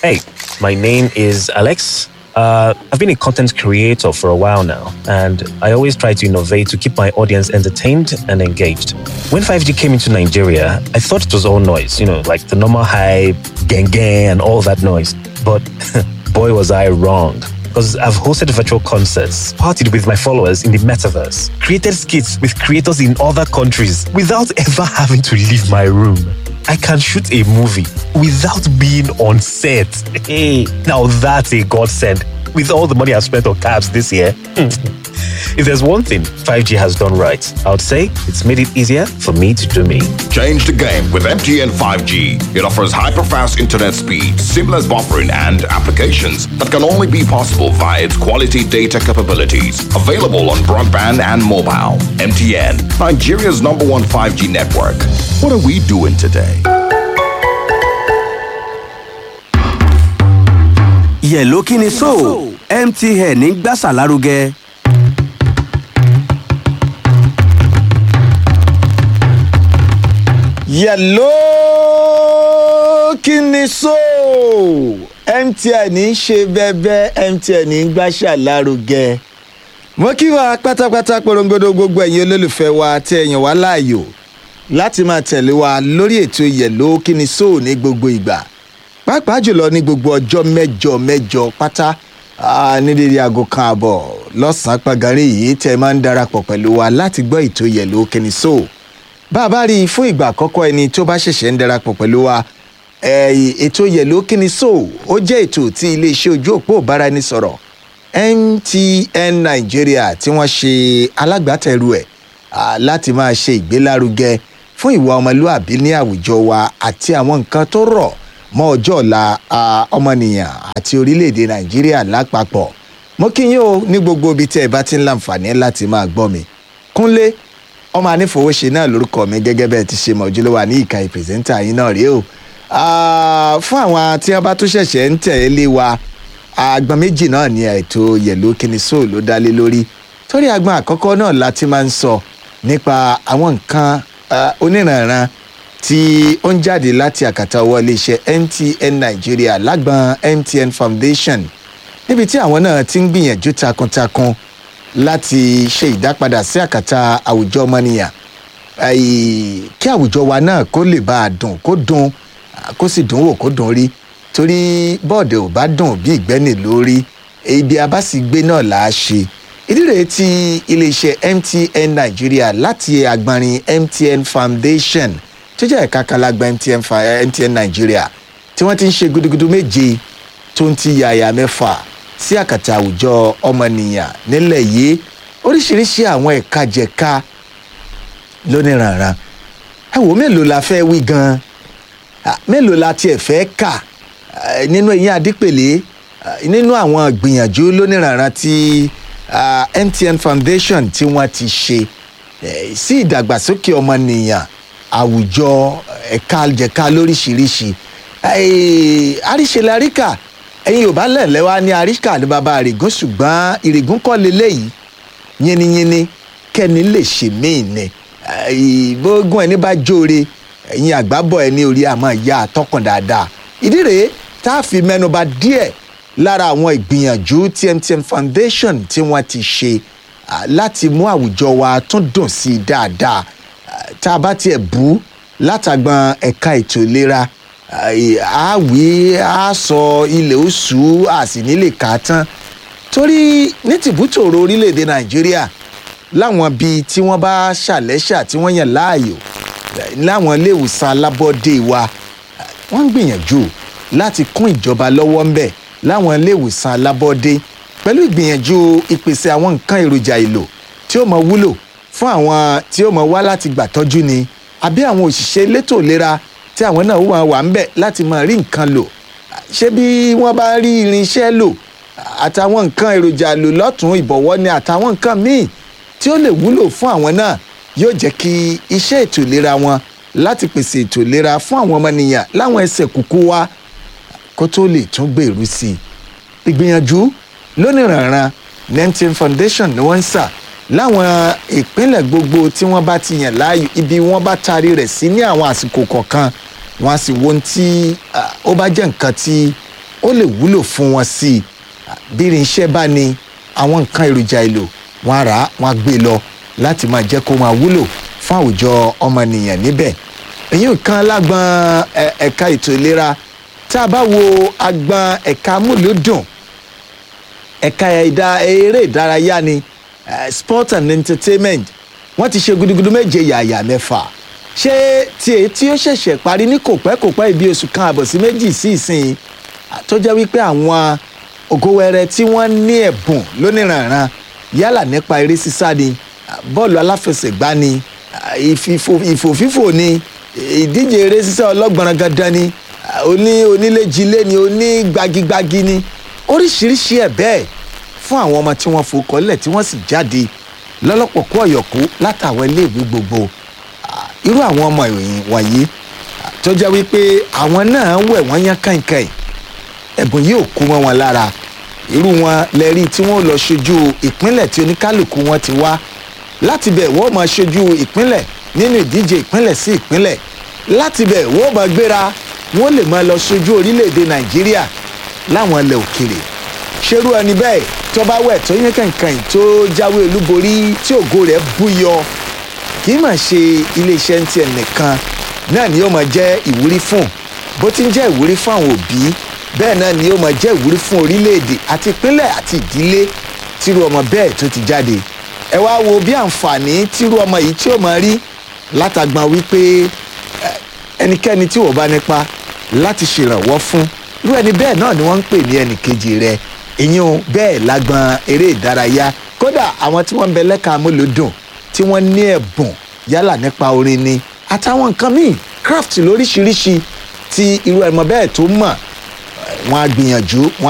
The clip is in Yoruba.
Hey, my name is Alex. Uh, I've been a content creator for a while now, and I always try to innovate to keep my audience entertained and engaged. When 5G came into Nigeria, I thought it was all noise, you know, like the normal hype, gang gang, and all that noise. But boy, was I wrong. Because I've hosted virtual concerts, partied with my followers in the metaverse, created skits with creators in other countries without ever having to leave my room. I can shoot a movie without being on set. Hey, now that's a godsend. With all the money I've spent on cabs this year. if there's one thing 5G has done right, I would say it's made it easier for me to do me. Change the game with MTN 5G. It offers hyper-fast internet speed, seamless buffering, and applications that can only be possible via its quality data capabilities. Available on broadband and mobile. MTN, Nigeria's number one 5G network. What are we doing today? yẹ̀ló kí ni so mtn ń gbàsà lárugẹ. yẹ̀ló kí ni so mtn ń ṣe bẹ́ẹ̀bẹ́ mtn ń gbàṣà lárugẹ. mo kí wa pátápátá porongodo gbogbo ẹ̀yin olólùfẹ́ wa tí ẹ̀yàn wá láàyò láti máa tẹ̀lé wa lórí ètò yẹ̀ló kí ni so ní gbogbo ìgbà pàápàá jùlọ ní gbogbo ọjọ́ mẹ́jọ mẹ́jọ pátá ah, ní dédé aago kan àbọ̀ lọ́sàn-án pàgàrí yìí tẹ́ ẹ máa ń darapọ̀ pẹ̀lú wa láti gbọ́ ètò yẹ̀ló kí ni so bá a bá rí i fún ìgbà àkọ́kọ́ ẹni tó bá ṣẹ̀ṣẹ̀ ń darapọ̀ pẹ̀lú wa eh, ètò yẹ̀ló kíni so ó jẹ́ ètò tí iléeṣẹ́ ojú òpó ìbáraẹnisọ̀rọ̀ mtn nigeria tí wọ́n ṣe alágbàtẹ̀rù ẹ̀ ah, láti máa ṣe ìgbélárugẹ fún ìwà ọmọlúàbí ní àwùjọ wa àti àwọn nǹkan tó rọ̀ mọ́ ọjọ́ ọ̀la ah, ọmọnìyàn àti orílẹ̀-èdè nàìjíríà lápapọ̀ mo kí yín o ní gbogbo ibi tí ẹ bá ti ń láǹfààní láti máa gbọ́ mi kúnlé ọmọ anífowóṣe náà lórúkọ mi gẹ́gẹ́ bẹ́ẹ̀ ti ṣe mọ̀ ojúlówó ní ìka ìpèsèntà yín náà rèé o Ah, fún àwọn tí wọ́n bá tún ṣẹ̀ṣẹ̀ ń tẹ̀lé wa agbọn méjì náà ni ètò yẹ̀ló kíni sóò ló dá lé lórí torí agbọn àkọ́kọ́ náà la ti máa ń sọ nípa àwọn nǹkan ah, oníranran tí ó ń jáde láti àkàtà ọwọ́ iléeṣẹ́ mtn nigeria lágbọn mtn foundation níbi tí àwọn náà ti ń gbìyànjú takuntakun láti ṣe ìdápadà sí àkàtà àwùjọ ọmọnìyàn Àì, kí àwùjọ wa náà kó lè bá a dùn kó dùn ah, kó sì dùn wò kó dùn rí torí bọ́ọ̀dẹ̀ ò bá dùn bí ìgbẹ́nì lórí ibi a bá sì gbé náà là á ṣe ìdí rèé tí iléeṣẹ́ mtn nigeria láti agbọnrin mtn foundation tó jẹ́ ẹ̀ka kan lágbà mtn, fa- mtn nigeria tí wọ́n ti ń ṣe gudugudu méje tó ń ti yàyà mẹ́fà sí àkàtà àwùjọ ọmọnìyàn nílẹ̀ yìí oríṣiríṣi àwọn ẹ̀ka jẹ̀ka lóníranran ẹ wò mélòó la fẹ́ wí gan-an Ah, mélòó la tiẹ̀ fẹ́ kà Ah, nínú eyín adípèlé ah, nínú àwọn gbìyànjú lóníranran tí ah, mtn foundation tí wọ́n ti ṣe eh, sí ìdàgbàsókè ọmọnìyàn àwùjọ ẹ̀ka jẹ̀ka lóríṣiríṣi Eh, àríṣe la ríkà ẹ̀yin ò bá lẹ̀lẹ́ wá ní àríkà ní baba àrègún ṣùgbọ́n ìrègùn kọ́ leléyìí yínníyínní kẹ́ni lè ṣe míì ni ìbógun ẹni bá jóore ẹ̀yin àgbábọ̀ ẹni orí àmọ́ ìyá àtọkùn dáadáa ìdí rèé tá a fi mẹ́nuba díẹ̀ lára àwọn ìgbìyànjú tí mtn foundation tí wọ́n ti ṣe ah, láti mú àwùjọ wa tún dùn sí i dáadáa Ah, tá a bá tiẹ̀ bú látàgbọn ẹ̀ka ètò ìlera ah, á wí á sọ ilẹ̀ oṣù á sì nílè kà á tán torí ní tìbútòrò orílẹ̀-èdè nàìjíríà láwọn bíi tí wọ́n bá ṣàlẹ́ṣà tí wọ́n yàn láàyò eh, láwọn iléèwòsàn alábọ́dé wa eh, wọ́n ń gbìyànjú láti kún ìjọba lọ́wọ́ ńbẹ̀ láwọn iléèwòsàn alábọ́dé pẹ̀lú ìgbìyànjú ìpèsè àwọn nǹkan èròjà èlò tí ó mọ wúlò fún àwọn tí ó mọ wá láti gbàtọ́jú ni àbí àwọn òṣìṣẹ́ elétò ìlera tí àwọn náà wà wà ńbẹ̀ láti máa rí nǹkan lò ṣé bí wọ́n bá rí irinṣẹ́ lò àtàwọn nǹkan èròjà lò lọ́tún ìbọ̀wọ́ ni àtàwọn nǹkan míì tí ó lè wúlò fún àwọn náà yóò jẹ́ kí iṣẹ́ ètò ìlera wọn láti pèsè ètò ìlera fún àwọn ọmọnìyàn láwọn ẹsẹ̀ kúkú wa kó tó lè tún gbèrú sí i ìgbìyànjú lónìrànran nentin foundation ni wọ́n ń sà láwọn ìpínlẹ̀ gbogbo tí wọ́n bá ti yàn láàyò ibi wọ́n bá taari rẹ̀ sí ní àwọn àsìkò kọ̀ọ̀kan wọ́n á sì wo ohun tí ah, ó bá jẹ́ nǹkan tí ó lè wúlò fún wọn sí i bí irinṣẹ́ bá ní àwọn nǹkan èròjà èlò wọn á rà á wọn á gbé lọ láti máa jẹ́ kó máa wúlò fún àwùjọ ọmọnìyàn níbẹ̀ èyí nǹkan lágbọn ẹ- ẹ̀ka ètò ìlera tá a bá wo agbọn ẹ̀ka amúlùúdùn ẹ̀ka ẹ̀dá eré ìdárayá ni eh, sport and entertainment wọ́n ti ṣe gudugudu méje yàyà mẹ́fà ṣé tí èyí tí ó ṣẹ̀ṣẹ̀ parí ní kò pẹ́ kò pẹ́ ibi oṣù kan àbọ̀ sí méjì sí ìsìn tó jẹ́ wípé àwọn ògówẹrẹ tí wọ́n ní ẹ̀bùn lóníranran yálà nípa eré sísá ni ah, bọ́ọ̀lù aláfẹsẹ̀gbá ni ah, ìfìfò- ìfòfífò ni ìdíje eré sísá ọlọ́gbọ̀nrán gandan ni ah, oní oníléjilé ni oní gbagigbagi ni oríṣiríṣi ẹ̀ bẹ́ẹ̀ fún àwọn ọmọ tí wọ́n fòkọ́ lẹ̀ tí wọ́n sì jáde lọ́lọ́pọ̀ kó ọ̀yọ̀kú látàwọn iléèwé gbogbo Ah, irú àwọn ọmọ ìròyìn wọ̀nyí ah, tó jẹ́ wípé àwọn náà wẹ̀ wọ́n yán kàìnkàìn ẹ̀bùn yìí ò kú mọ́ wọn lára irú wọn lẹ́rí tí wọ́n lọ ṣojú ìpínlẹ̀ tí oníkálukú wọn ti wá láti bẹ̀ wọ́n máa ṣojú ìpínlẹ̀ nínú ìdíje ìpínlẹ̀ sí ìpínlẹ̀ láti bẹ̀ wọ́n máa gbéra wọ́n lè máa lọ ṣojú orílẹ̀-èdè nàìjíríà láwọn ilẹ̀ òkèrè ṣerú ẹni bẹ́ẹ̀ tó bá wẹ̀ tó yẹn kànkàn tó jáwé olúborí tí ògo rẹ̀ búyọ kì í mà ṣe iléeṣẹ́ ń tiẹ̀ nìkan náà ni yóò máa jẹ́ ìwúrí fún bó ti ń jẹ́ ìwúrí fún àwọn òbí bẹ́ẹ̀ náà ni yóò máa jẹ́ ìwúrí fún orílẹ̀-èdè àti ìpínlẹ̀ àti ìdílé tírú ọmọ bẹ́ẹ̀ tó ti jáde ẹ wá wo bí àǹfààní tírú ọmọ yìí tí ó máa rí látàgbọ́n wípé eh, ẹnikẹ́ni tí wọ́n bá nípa láti ṣèrànwọ́ fún irú ẹni bẹ́ẹ̀ náà ni wọ́n ń pè ní ẹnì kejì rẹ̀ ìyún bẹ́ẹ̀ lágbọn eré ìdárayá kódà àwọn tí wọ́n ń bẹ lẹ́ka amúlòdùn tí wọ́n ní ẹ̀bùn yálà nípa orin ni àtàwọn nǹkan míì craft lóríṣiríṣi tí irú ẹ̀mọ bẹ́ẹ̀ tó mọ̀ eh, wọ́n á gbìyànjú wọ́n á